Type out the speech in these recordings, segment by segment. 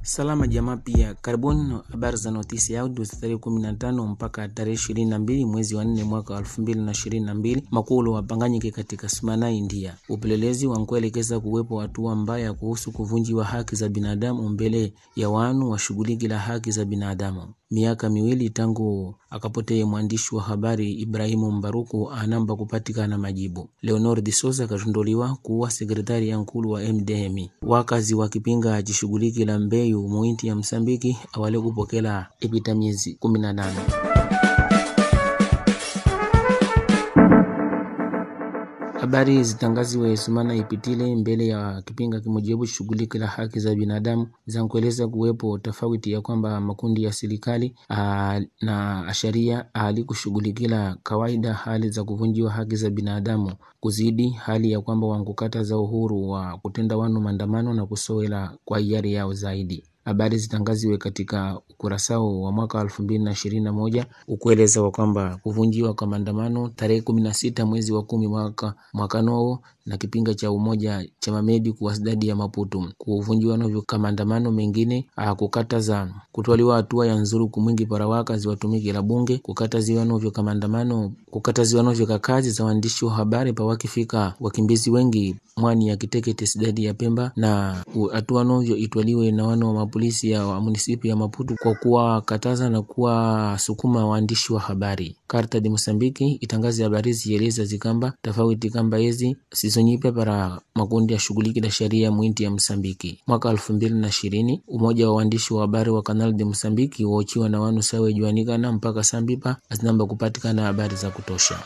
Salama jamaa pia, karibuni habari za notisi ya audio za tarehe kumi na tano mpaka tarehe ishirini na mbili mwezi wa nne mwaka wa elfu mbili na ishirini na mbili makulu wapanganyike katika Smana, India. Upelelezi wankuelekeza kuwepo hatua mbaya kuhusu kuvunjiwa haki za binadamu mbele ya wanu washughuliki la haki za binadamu. Miaka miwili tangu akapotee mwandishi wa habari Ibrahimu Mbaruku anamba kupatikana majibu. Leonor de Souza akatunduliwa kuwa sekretari ya nkulu wa MDM. Wakazi wakipinga achishughuliki la mbeyu muinti ya Msambiki awale kupokela ipita miezi kumi na nane. Habari zitangaziwe sumana ipitile mbele ya kipinga kimojebu shughuliki la haki za binadamu zankueleza kuwepo tofauti ya kwamba makundi ya serikali na sharia hali kushughulikila kawaida hali za kuvunjiwa haki za binadamu kuzidi hali ya kwamba wankukata za uhuru wa kutenda wanu maandamano na kusowela kwa hiari yao zaidi. Habari zitangaziwe katika ukurasao wa mwaka elfu mbili na ishirini na moja ukueleza wa kwamba kuvunjiwa kwa maandamano tarehe kumi na sita mwezi wa kumi mwaka mwakanoo na kipinga cha umoja cha mamedi kuwasidadi ya Maputo kuvunjiwa novyo ka maandamano mengine kukataza kutwaliwa hatua ya nzuru kumwingi para wakazi watumiki la bunge kukataziwa novyo ka maandamano kukataziwa novyo ka kazi za waandishi wa habari pa wakifika wakimbizi wengi mwani ya Kitekete sidadi ya Pemba na hatua novyo itwaliwe na wana wa mapolisi ya wa munisipi ya Maputo kwa kuwa kataza na kuwa sukuma waandishi wa habari. Karta de Mosambiki itangaza habari zieleza zikamba tofauti kamba hizi sizonyipe para makundi ya shughuliki la sheria mwinti ya Msambiki. Mwaka elfu mbili na ishirini umoja wa waandishi wa habari wa Canal de Msambiki waochiwa na wanu sawe juanikana mpaka sambipa azinamba kupatikana habari za kutosha.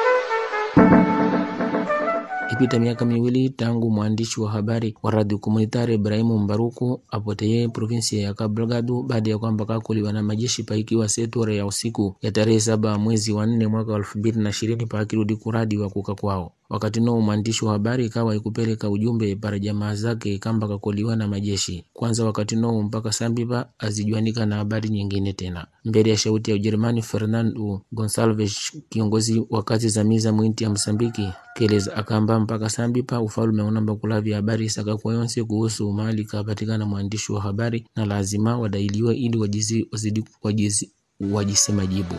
Ipita miaka miwili tangu mwandishi wa habari wa radio komunitari Ibrahimu Mbaruku apoteye provinsia ya Cabo Delgado baada ya kwamba kakuliwa na majeshi paikiwa setora ya usiku ya tarehe saba mwezi wa nne mwaka elfu mbili na ishirini paakirudi kuradi wa kuka kwao. Wakati noo mwandishi wa habari ikawa ikupeleka ujumbe para jamaa zake kamba kakoliwa na majeshi kwanza, wakati noo mpaka sambipa azijuanika na habari nyingine tena mbele ya shauti ya Ujerumani. Fernando Gonsalves, kiongozi wa kazi za miza mwinti ya Msambiki, keleza akamba mpaka sambipa ufalume unamba kulavya habari sakakwa yonse kuhusu mali kapatikana mwandishi wa habari na lazima wadailiwa ili wajizi, wazidi, wajizi, wajise majibu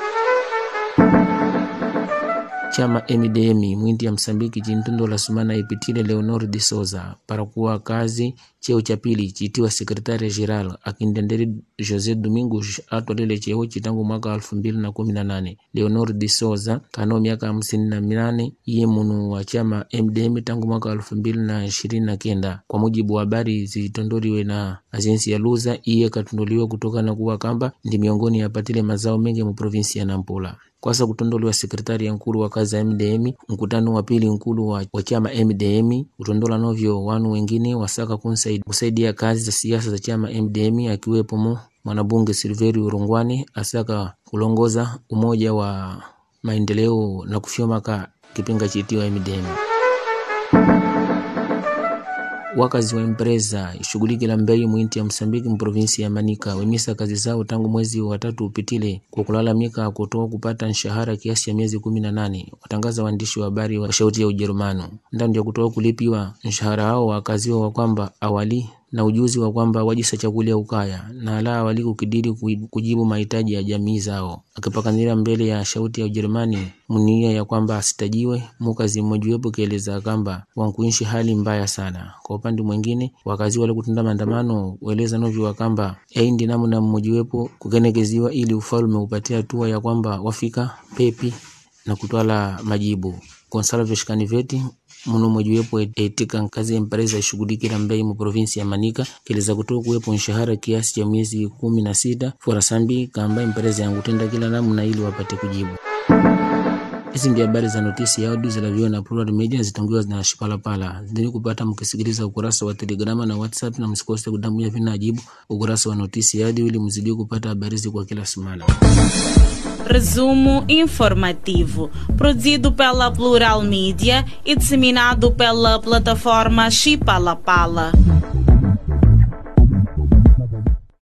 Chama MDM mwindi ya Msambiki chintundo la sumana ipitile Leonor de Souza para kuwa kazi cheo cha pili chitiwa sekretari general akindenderi Jose Domingos atwalile cheo chitangu mwaka elfu mbili na kumi na nane. Leonor de Souza kano miaka hamsini na minane iye munu wa chama MDM tangu mwaka elfu mbili na ishirini na kenda kwa mujibu wa habari zitondoliwe na ajensi ya Luza. Iye katundoliwa kutoka na kuwa kamba ndi miongoni yapatile mazao mengi mu provinsi ya Nampula kwasa kutondoliwa sekretari ya nkulu wa kazi ya MDM. Mkutano wa pili nkulu wa, wa chama MDM utondola novyo wanu wengine wasaka kusaidia kazi za siasa za chama MDM akiwepo mo mwanabunge Silverio Rungwane asaka kulongoza umoja wa maendeleo na kufyomaka kipinga chitiwa MDM. Wakazi wa empresa ishughuliki la mbeyu mwinti ya Msambiki mprovinsi ya Manika wemisa kazi zao tangu mwezi wa tatu upitile kwa kulalamika kutoa kupata nshahara kiasi ya miezi kumi na nane. Watangaza waandishi wa habari wa shauti ya Ujerumani ndani ya kutoa kulipiwa nshahara hao wakaziwa wa kwamba awali na ujuzi wa kwamba wajisa chakulia ukaya na ala wali kukidiri kujibu mahitaji ya jamii zao. Akipakanira mbele ya shauti ya Ujerumani munia ya kwamba asitajiwe mukazi mmojawapo kieleza kwamba wankuishi hali mbaya sana. Kwa upande mwingine, wakazi wale kutenda maandamano weleza novyo wa kwamba aindi namna mmojawapo kukenekeziwa ili ufalme upatie hatua ya kwamba wafika pepi na kutwala majibu. Gonsalves Caniveti muno mwejiwepo etika kazi empresa ishughulikila mbei mu provinsi ya Manika keleza kutoa kuwepo nshahara kiasi cha miezi kumi na sita fora sambi kamba empresa yangutenda kila namna ili wapate kujibu. Hizi ndio habari za notisi ya audio zinaviwa na Plural Media zitongiwa na Shipalapala. Zidini kupata mkisikiliza ukurasa wa Telegrama na WhatsApp na msikose kudambua vina ajibu ukurasa wa notisi ya audio ili mzidi kupata habari hizi kwa kila semana. Resumo informativo, produzido pela Plural Mídia e disseminado pela plataforma Chipalapala.